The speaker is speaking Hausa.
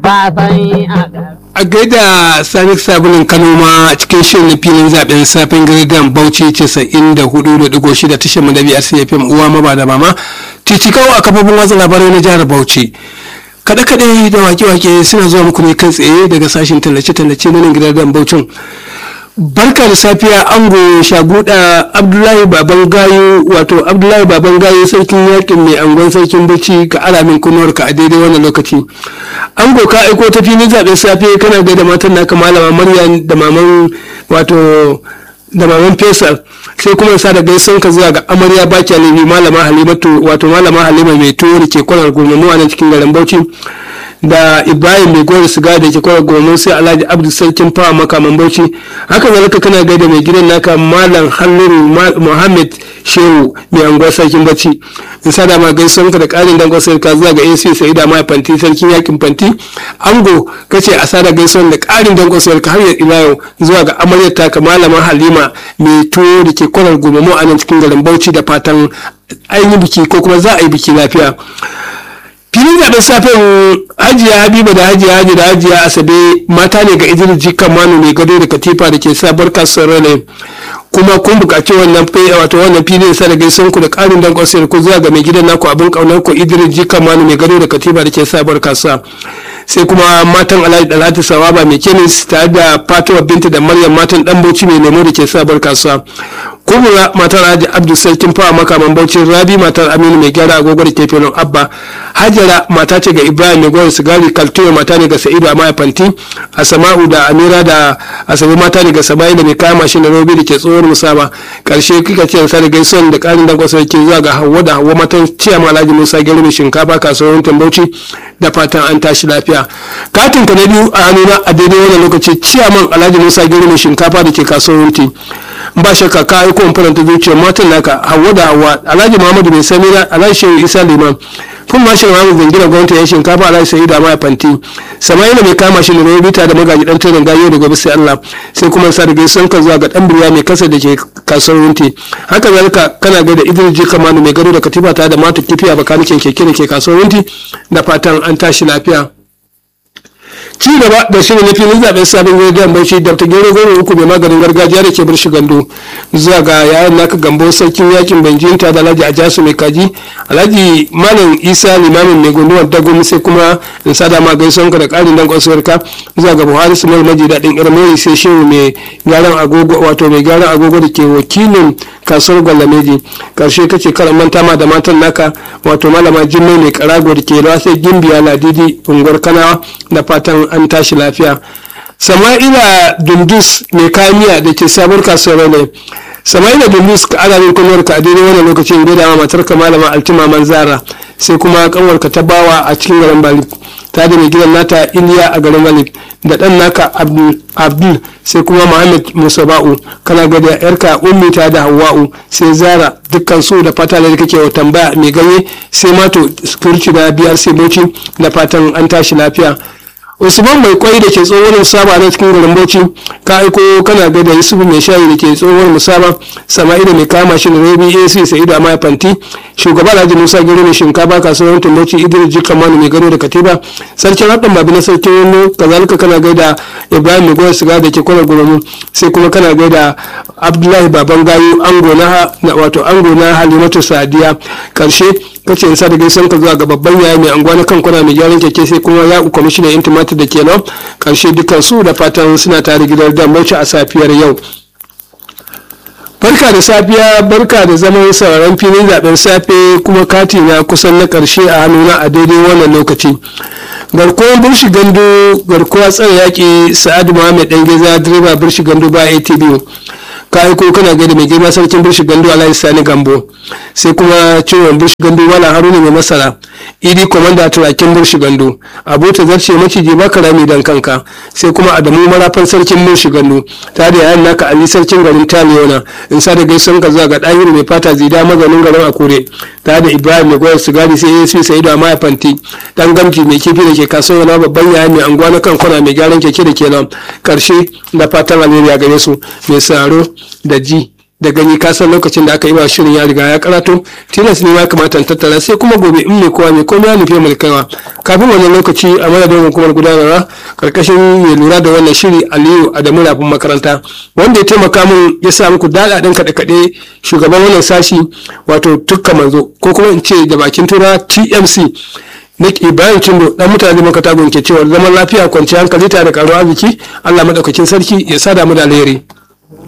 fafai a a gaida sani sabulin kano ma cikin shirin na filin zaben safin girgan bauchi 94.6 tashar mu da biyar cfm uwa maba da mama titikawa a kafofin watsa labarai na jihar bauchi kaɗe-kaɗe da wake-wake suna zuwa muku ne kai tsaye daga sashen tallace-tallace na nan gidan bauchin barka da safiya ango shaguda abdullahi baban gayo wato abdullahi baban gayo sarkin yakin mai angon sarkin bacci ka alamin kunuwar ka a daidai wannan lokaci ango ka aiko ta filin zaɓen safe kana gaida matan naka malama maryam da maman wato da maman fesal sai kuma sa da gaisan ka zuwa ga amarya baki alibi malama halimatu wato malama halima mai tuwo da ke kwanar gurmanu a nan cikin garin bauchi da ibrahim mai gowar siga da ke kwanar gurmanu sai alhaji abdu sarkin fawa makaman bauchi haka zalika kana gaida mai gidan naka malam halluru muhammad shehu mai anguwar sarkin bauchi in sa da ma gaisan ka da karin dangon sarka zuwa ga ac sai da mai fanti sarkin yakin fanti ango kace a sada gaisuwan da karin dangon sarka har ya ila yau zuwa ga amaryar taka malama halima mai tuwo da ke kwanar gurmanu a nan cikin garin bauchi da fatan an yi biki ko kuma za a yi biki lafiya filin zaɓen safen hajiya habiba da hajiya haji da hajiya asabe mata ne ga idris jikan manu mai gado da katifa da ke sabar kasuwar rane kuma kun buƙaci wannan wato wannan filin sa da gaisan ku da ƙarin dan kwasiyar ku zuwa ga mai gidan naku abin ƙaunar ku idris jikan manu mai gado da katifa da ke sabar kasuwa sai kuma matan alhaji dalatu sawaba mai kemis tare da fatuwa binta da maryam matan dan bauchi mai lemo da ke sabar kasuwa kubura matar alhaji abdu sarkin fawa makaman bauchi rabi matar aminu mai gyara agogo da ke filin abba hajara mata ce ga ibrahim mai gwar sigari kaltuyo mata ne ga sa'idu a mayafanti asama'u da amira da asabe mata ne ga saba'i da mai kayan mashin da robi da ke tsohon musaba karshe kika ce sa da gaisuwan da karin dan kwasa ke zuwa ga hawa da hawa matan ciyama alhaji musa gero mai shinkafa kasuwar tambauci da fatan an tashi lafiya katin ka na biyu a hannuna a daidai wannan lokaci ciyaman alhaji musa gero mai shinkafa da ke kasuwar wunti ba shakka ka aiko in faranta zuciyar matan naka hawa da hawa alhaji muhammadu mai samira alhaji shehu isa liman kun ma shirin hamu zangina gwamnati ya shinkafa alhaji sayi da ma fanti sama'ila mai kama shi ne bita da magaji dan turin gayo da gobe sai allah sai kuma sa da gaisuwan ka zuwa ga dan birya mai kasa da ke kasuwar wunti haka zalika kana gaida idris ji kamanu mai gado da katifa ta da mata kifiya bakanikin keke da ke kasuwar wunti da fatan an tashi lafiya ci gaba da shirin na filin zaben sabon gidan bauchi da ta gero goro uku mai maganin gargajiya da ke birshi gando zuwa ga yayan naka gambo sarkin yakin banjinta da alhaji ajasu mai kaji alhaji malam isa limamin mai gunduwar dagon sai kuma in sada ma gaison ka da karin dan kwasuwar ka zuwa ga buhari sumal maji daɗin irmai sai shehu mai gyaran agogo wato mai gyaran agogo da ke wakilin kasuwar gwalameji karshe kace karan manta ma da matan naka wato malama jimmai mai karago da ke rawa sai gimbiya ladidi unguwar kanawa da fatan an tashi lafiya sama'ila dundus mai kamiya da ke sabuwar kasuwar ne sama'ila dundus ka ana min kunuwar ka a daidai wannan lokacin gaida ma matar ka malama altima manzara sai kuma kanwar ka ta bawa a cikin garin balik ta da mai gidan nata iliya a garin balik da dan naka abdul sai kuma muhammad musaba'u kana ga da yarka ummi ta da hawa'u sai zara dukkan su da fata da kake wa tambaya mai ganye sai mato security da biyar sai boci da fatan an tashi lafiya usman mai kwai da ke tsohon musaba na cikin garin bauchi ka aiko kana ga da yusufu mai shayi da ke tsohon musaba sama'ila mai kama shi da rabi ac sa'idu amma fanti shugaba alhaji musa gero mai shinkafa kasuwar tumbauci idris jika manu mai gano da katiba sarkin haɗin babi na sarkin wani kazalika kana gaida ibrahim mai goyar siga da ke kwanar guramu sai kuma kana gaida abdullahi baban gayu ango na wato ango na halimatu sadiya karshe kace in sa da gaisan ka zuwa ga babban yaya mai anguwa na kan kwana mai gyaran keke sai kuma ya ku kwamishinan intimatir da ke nan karshe dukkan su da fatan suna tare gidan da bauchi a safiyar yau barka da safiya barka da zaman sauraron filin zaben safe kuma kati na kusan na karshe a hannuna a daidai wannan lokaci garkuwar birshi gando garkuwa tsare yaƙi sa'adu muhammad dan geza direba birshi gando ba atb ka aiko kana gaida mai girma sarkin birshi gando alhaji sani gambo sai kuma ciwon birshi gando wala haruna mai masara idi komanda turakin birshi gando abota zarce maciji baka rami dan kanka sai kuma adamu marafan sarkin birshi gando ta da yayan naka ali sarkin garin taliyona in sa da gaisuwan ka zuwa ga ɗahiru mai fata zida maganin garin akure ta da ibrahim mai goyar sigari sai ya su sai da maya fanti dan gamji mai kifi da ke kasuwa na babban yaya mai anguwa na kan kwana mai gyaran keke da ke nan karshe da fatan alheri gare su mai saro da ji da gani ka san lokacin da aka yi wa shirin ya riga ya karatu tilas ne ya kamata in tattara sai kuma gobe in mai kowa mai komai ya nufi mu kaiwa kafin wannan lokaci a madadin hukumar gudanarwa karkashin mai lura da wannan shiri aliyu adamu rafin makaranta wanda ya taimaka min ya sa muku daɗaɗen kaɗe-kaɗe shugaban wannan sashi wato tukka manzo ko kuma in ce da bakin tura tmc Nick Ibrahim Kindo dan mutane maka tagun ke cewa zaman lafiya kwanciyar hankali tare da karuwa arziki Allah madaukakin sarki ya sada mu da alheri